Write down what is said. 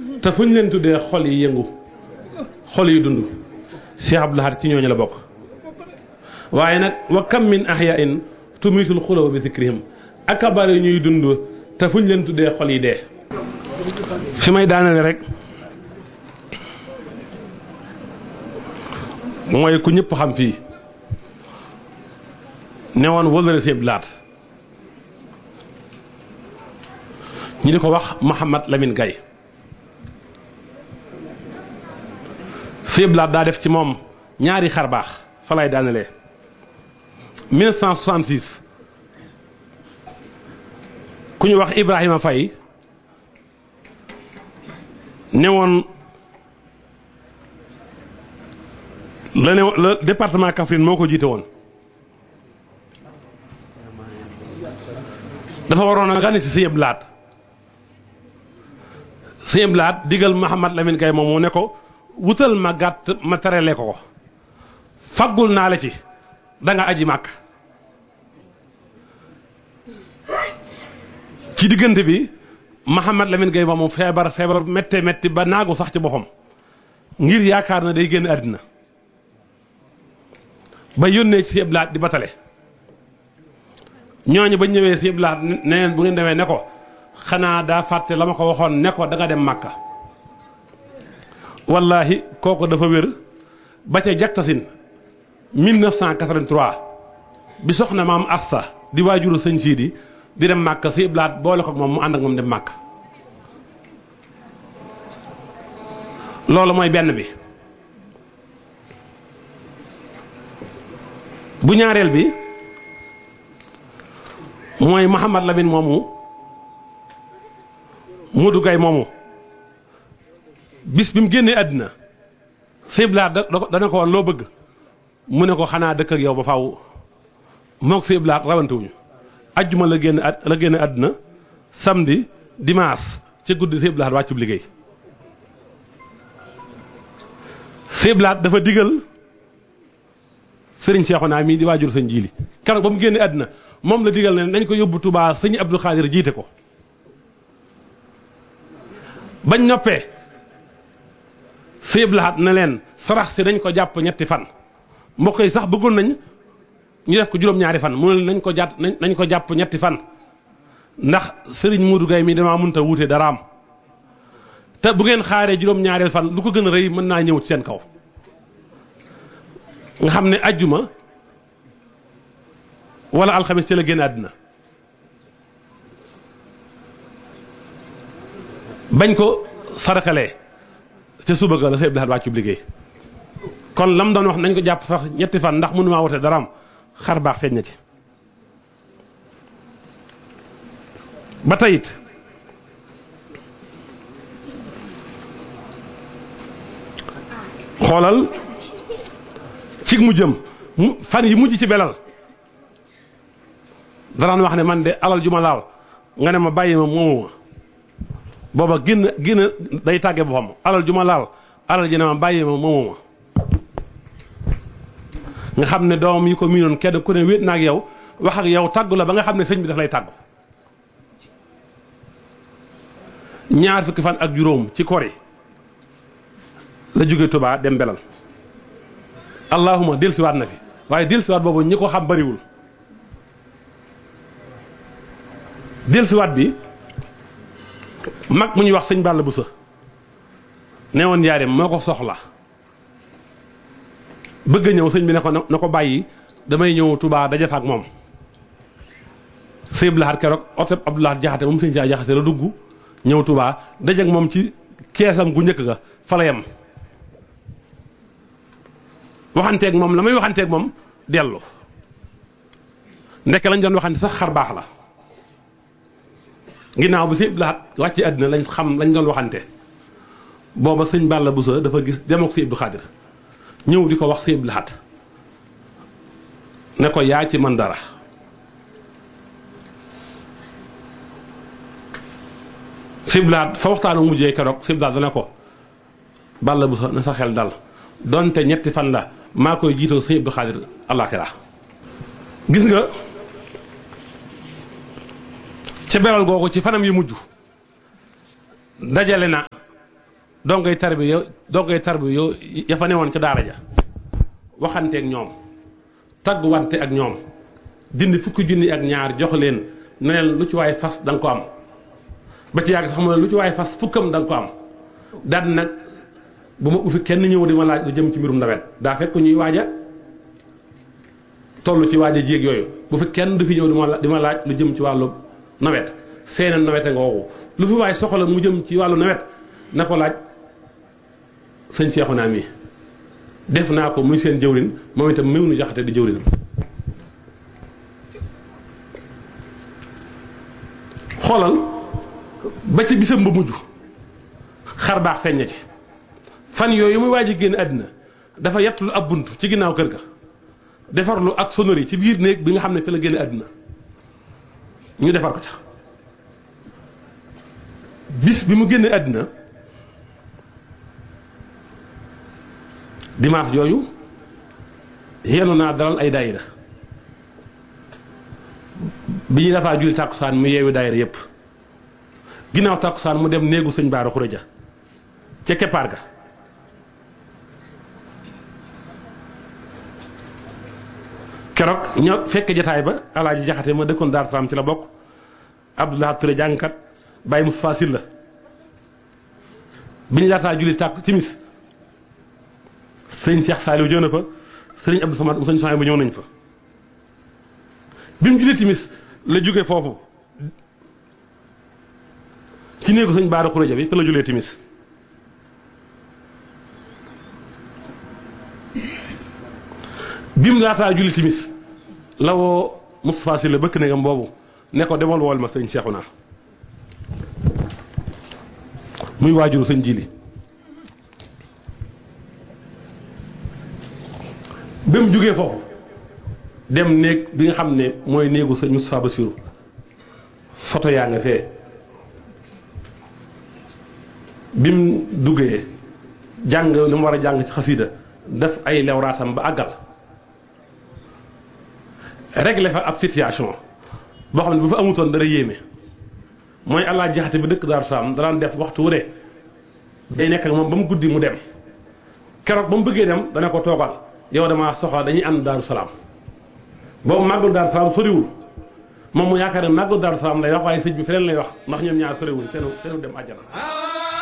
te fu ñu leen tuddee xol yi yëngu xol yi dund Cheikh Abdou Lahad ci ñooñu la bokk waaye nag wa kam min ahyain tumiitul xulóoba bi zikrihim ak a bari ñuy dund te fu ñu leen tuddee xol yi dee fi may daanale rek mooy ku ñëpp xam fii ne woon wëllëre Sëñ Abdou Lahad ñu di ko wax Mouhamad Lamine Gaye Sëñ Abdou Lahad daa def ci moom ñaari xar baax fa lay daanelee 1966 ku ñu wax Ibrahima Faye ne woon la ne la département Kaffrine moo ko jiite woon dafa waroon a gane si Sëñ Abdou Lahad Sëñ Abdou Lahad digal Mouhamad Lamine Gaye moom mu ne ko wutal ma gàtt ma terale ko ko faggul naa la ci da nga aji màkk ci diggante bi Mouhamad Lamine Gaye moom feebar feebar métte métti ba naagu sax ci boppam ngir yaakaar na day génn àddina ba yónnee ci Sëñ Abdou Lahad di batale ñooñu ba ñëwee Sëñ Abdou Lahad ne leen bu ngeen demee ne ko xanaa daa fàtte la ma ko waxoon ne ko da nga dem màkka wallahi kooku dafa wér ba ca jaktasin 1983 bi soxna maam Asta di waajuru sëñ Siidi di dem màkka Sëñ Abdou Lahad boole ko moom mu ànd ak moom dem màkka loolu mooy benn bi bu ñaareel bi mooy Mouhamad Lamine moomu Modou Gaye moomu bis bi mu génnee àddina Sëñ Abdou Lahad da dana ko woon loo bëgg mu ne ko xanaa dëkk ak yow ba faw moog Sëñ Abdou Lahad rawantewuñu ajjuma la génn la génn àddina samedi dimanche ca guddi Sëñ Abdou Lahad wàccub liggéey Sëñ Abdou Lahad dafa digal sëriñ Seexuna mii di waajur sëñ jiili keroog ba mu génne àddina moom la digal ne nañ ko yóbbu Touba sëñ Abdou Khadir jiite ko bañ noppee Sëñ Abdou Lahad na leen sarax si dañ ko jàpp ñetti fan mbokk yi sax bëggoon nañ ñu def ko juróom-ñaari fan mu ne nañ ko jàpp nañ ko jàpp ñetti fan ndax sëriñ Modou Gaye mi damaa mënta wuute daraam te bu ngeen xaaree juróom-ñaareel fan lu ko gën a rëy mën naa ñëw ci seen kaw nga xam ne ajjuma wala alxamis ci la génn àddina bañ ko saraxalee ca suba ga la Sëñ Abdou Lahad wàccub liggéey kon lam doon wax nañ ko jàpp sax ñetti fan ndax mënumaa wote daraam xar baax feeñ na ci ba tayit xoolal ci mu jëm fan yi mujj ci belal danaan wax ne man de alal ju ma laal nga ne ma bàyyi ma moomu ma booba génn génn day tàgge boppam alal ju ma laal alal ji ne ma bàyyi ma moomu ma nga xam ne doomam yi ko miinoon kenn ku ne wéet na ak yow wax ak yow tàggu la ba nga xam ne sëñ bi daf lay tàggu ñaar fukki fan ak juróom ci kori la jóge Tuubaa dem belal allahuma dellusiwaat na fi waaye dellusiwaat boobu ñi ko xam bariwul dellusiwaat bi mag mu ñuy wax sëñ Balla Buso ne woon njaareem moo ko soxla bëgg a ñëw sëñ bi ne ko na ko bàyyi damay ñëw Touba daje fa ak moom sëñ Abdou Lahad keroog oto Abdou Lahad jaxate moom sëñ saa jaxate la dugg ñëw Touba daje ak moom ci keesam gu njëkk ga fa la yem waxanteeg moom la may waxanteeg moom dellu ndekk lañ doon waxante sax xar baax la ginnaaw bi sëñ Abdou Lahad wàcce àddina lañ xam lañ doon waxante booba sëñ Balla Buso dafa gis dem ak sëñ Abdou Khadir ñëw di ko wax sëñ Abdou Lahad ne ko yaa ci man dara sëñ Abdou Lahad fa waxtaanu mujjee keroog sëñ Abdou Lahad dana ko Balla Buso na sa xel dal donte ñetti fan la maa koy jiitoo sëñ Abdou Khadir àllaaxira gis nga ca beral googu ci fanam yu mujj dajale na dongay tarbi yow dongay tarbi yow ya fa newoon ca daara ja waxanteeg ñoom tagguwante ak ñoom dindi fukki junni ak ñaar jox leen ne leen lu ci waay fas da nga ko am ba ci yàgg sax mu ne lu ci waay fas fukkam da nga ko am daan nag bu ma ufi kenn ñëw di ma laaj lu jëm ci mbirum nawet daa fekk ñuy waaja toll ci waaja jéeg yooyu bu fi kenn du fi ñëw di ma di ma laaj lu jëm ci wàllu nawet seeneen nawet nga woowu lu fi waay soxla mu jëm ci wàllu nawet na ko laaj sëñ Seexu naa mi def naa ko muy seen jëwrin moom itam méw nu jaxate di jëwrinam xoolal ba ci bisam ba mujj xar baax feeñ na ci fan yooyu muy waaj a génn àddina dafa yettlu ab bunt ci ginnaaw kër ga defarlu ak sonori ci biir néeg bi nga xam ne fi la génn àddina ñu defar ko ca bis bi mu génne àddina dimanche yooyu yenu naa dalal ay daayira bi ñu dafaa julli tàkkusaan mu yeewi daayira yépp ginnaaw tàkkusaan mu dem néegu sëñ Baara Xureja ca keppaar ga keroog ñoo fekk jataay ba alaaji jaxate ma dëkkoon daar tam ci la bokk Abdoulaye Touré jàngkat Baye Moustapha Sylla bi ñu daataa julli tàkk timis sëñ Cheikh Saliou jëw na fa sëriñ Abdou Samad sëñ Soxna bu ñëw nañ fa bi mu julli timis la jóge foofu ci néegu sëñ Baara Xuréja bi fa la julee timis bi mu laataa julli timis la woo Moustapha Sylla bëkk néegam boobu ne ko demal wool ma sëñ Seexuna muy waajuru sëñ Jili ba mu jógee foofu dem néeg bi nga xam ne mooy néegu sëñ Moustapha Bassirou photo yaa nga fee bi mu duggee jàng li mu war a jàng ci xasiida def ay lewraatam ba àggal réglé fa ab situation boo xam ne bu fa amutoon dara yéeme mooy allah jaxate bi dëkk Daaru Salaam danaan def waxtu wu ne day nekk ak moom ba mu guddi mu dem keroog ba mu bëggee dem dana ko toogal yow damaa soxla dañuy ànd Daaru Salaam boobu màggul Daaru Salaam soriwul moom mu yaakaar ne màggul Daaru Salaam lay wax waaye sëñ bi feneen lay wax ndax ñoom ñaar soriwul seenu seenu dem àjjana